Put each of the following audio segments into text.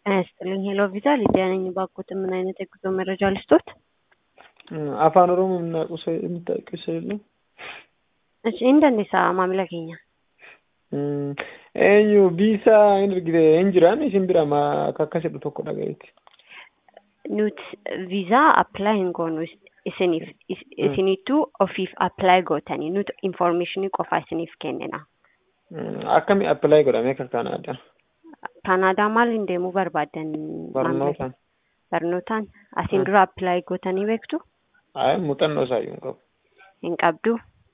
ጤና ይስጥልኝ ሄሎ ቪዛ ሊዲያ ነኝ። ባክዎትን ምን አይነት የጉዞ መረጃ ልስጦት? afaan oromoo የምናውቀው ሰው የምታውቂው ሰው የለም? እሺ እንደኔሳ maamila keenya eenyu viisaa hin argite hin jiraan isin bira ma akka akkas jedhu tokko dhagayeeti. nuti viizaa appilaa hin goonu isiniif isinitu ofiif appilaa gootanii nuti informeeshinii qofaa isiniif kennina. Akkami appilaayi godhamee akka Kanaadaa? Kanaadaa maaliin deemuu barbaaddan? Barnootaan. Barnootaan asiin dura appilaayi gootanii beektu? Ayi muuxannoo isaayyuu hin qabu. Hin qabdu.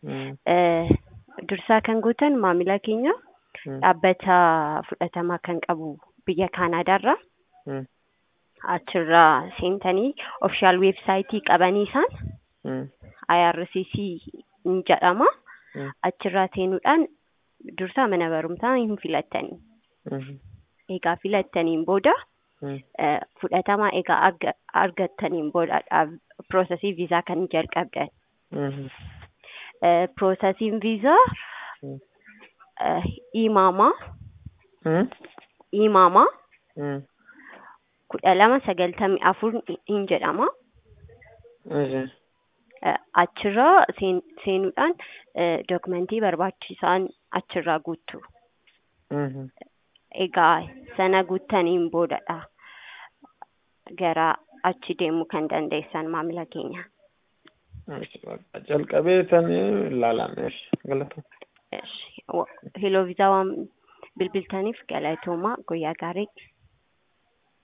Dursaa kan gootan maamila keenya dhaabbata fudhatamaa kan qabu biyya Kaanaadaarra. Achirraa seentanii ofishaal weebsaayitii qabanii isaan IRCC ni jedhama. Achirraa seenuudhaan dursaa mana barumsaa hin filattanii. Egaa filattaniin booda fudhatamaa egaa argattaniin booda piroosesii viizaa kan jalqabdan. Piroosesiin viizaa imaama imaama kudha lama sagaltamii afur hin jedhama. Achirraa seenuudhaan dookumentii barbaachisan achirraa guuttu. Egaa sana guuttaniin boodadha gara achi deemuu kan dandeessan maamila keenya. Jalqabee san ilaalame galata. Heloo viizaa waan bilbiltaniif galatoomaa guyyaa gaarii.